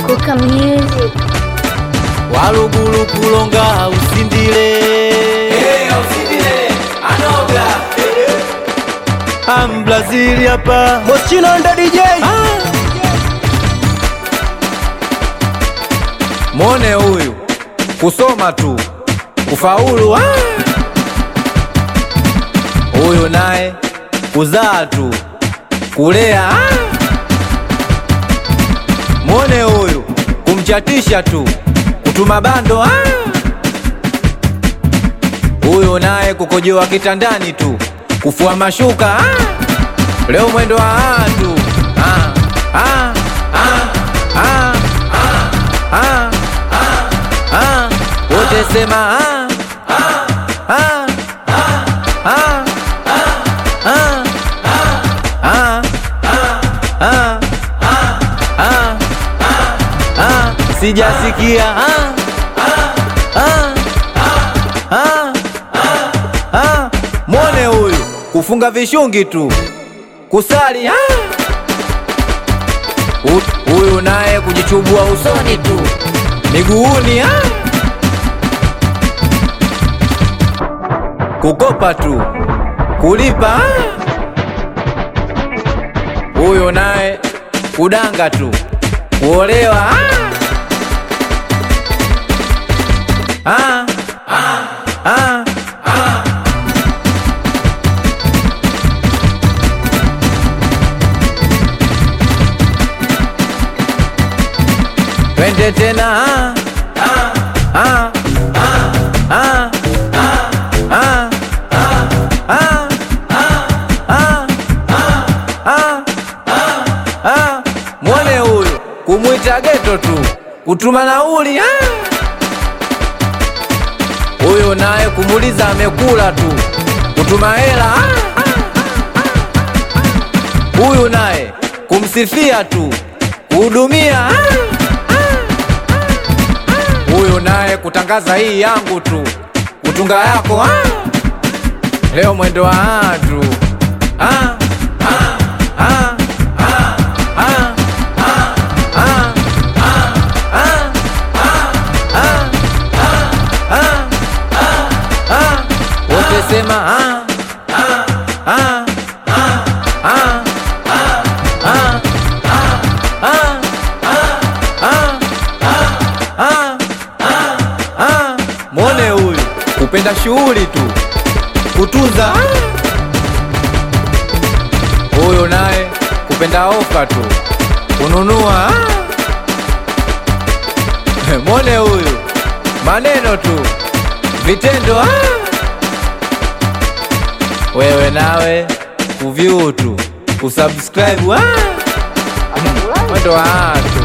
Kuka Music. walugulu kulonga usindile ambrazili hapa Moschino ndo DJ mwone huyu kusoma tu kufaulu ah! huyu naye kuzaa tu kulea ah! mwone huyu kumchatisha tu kutuma bando ah! huyu naye kukojoa kitandani tu kufua mashuka ah! leo mwendo wa watu ah! ah! ah! ah! ah! ah! wote sema ah! ah! ah! ah! ah! ah! ah! ah! ah! sijasikia ah! ah! ah! ah! mwone huyu kufunga vishungi tu kusali ah! Hu- huyu naye kujichubua usoni tu miguuni ah! kukopa tu kulipa ah! huyu naye kudanga tu kuolewa ah! Ah! Ah! Ah! twende tena ah! Ah! Ah! Ah! Ah! Ah! Ah! Ah! Ah! mwone huyu kumwita geto tu kutuma nauli ah! huyu naye kumuliza amekula tu kutuma hela ah! huyu naye kumsifia tu kuhudumia ah! huyu naye kutangaza hii yangu tu kutunga yako ah! leo mwendo wa watu ah! ah! ah! ah! ah! ah! ah! ah! ah! ah! ah! wote sema ah! ah! ah! ah! ah! ah! ah! ah! ah! mwone huyu kupenda shughuli tu kutunza huyu naye kupenda ofa tu kununua mwone huyu maneno tu vitendo ah! wewe nawe kuvyu tu kusubscribe ah! mwendo wa watu